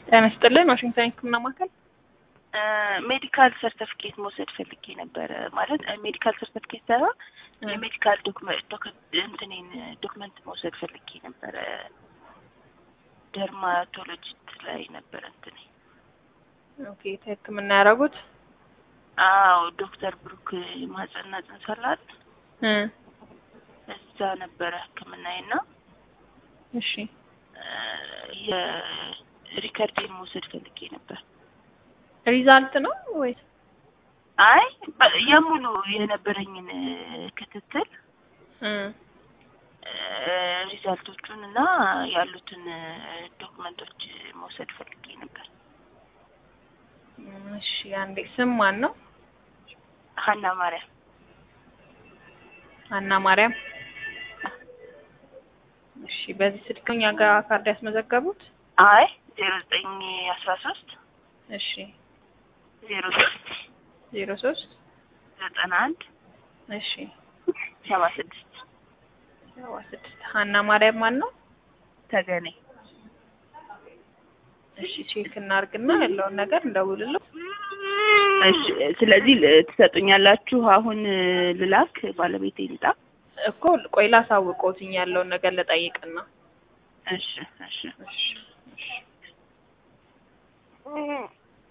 ጤና ይስጥልን ዋሽንግተን ሕክምና ማዕከል ሜዲካል ሰርተፊኬት መውሰድ ፈልጌ ነበረ። ማለት ሜዲካል ሰርተፊኬት ሳይሆን የሜዲካል እንትኔን ዶክመንት መውሰድ ፈልጌ ነበረ። ደርማቶሎጂስት ላይ ነበረ እንትኔ። ኦኬ ሕክምና ያደረጉት አዎ ዶክተር ብሩክ ማህጸንና ጽንስ አላት እዛ ነበረ ሕክምናዬና እሺ የሪከርዴን መውሰድ ፈልጌ ነበር። ሪዛልት ነው ወይስ? አይ የሙሉ የነበረኝን ክትትል ሪዛልቶቹን እና ያሉትን ዶክመንቶች መውሰድ ፈልጌ ነበር። እሺ አንዴ ስም ማን ነው? ሀና ማርያም ሀና ማርያም። እሺ በዚህ ስልክ እኛ ጋር ካርድ ያስመዘገቡት? አይ ዜሮ ዘጠኝ አስራ ሶስት እሺ ዜሮ ሶስት ዜሮ ሶስት ዘጠና አንድ እሺ ሰባ ስድስት ሰባ ስድስት ሀና ማርያም ማን ነው? ተገኔ እሺ ቼክ እናርግና ያለውን ነገር እንደውልለው። እሺ ስለዚህ ል- ትሰጡኛላችሁ? አሁን ልላክ ባለቤቴ ይምጣ። እኮ ቆይ ላሳውቀውትኝ ያለውን ነገር ልጠይቅና እሺ እሺ እሺ እሺ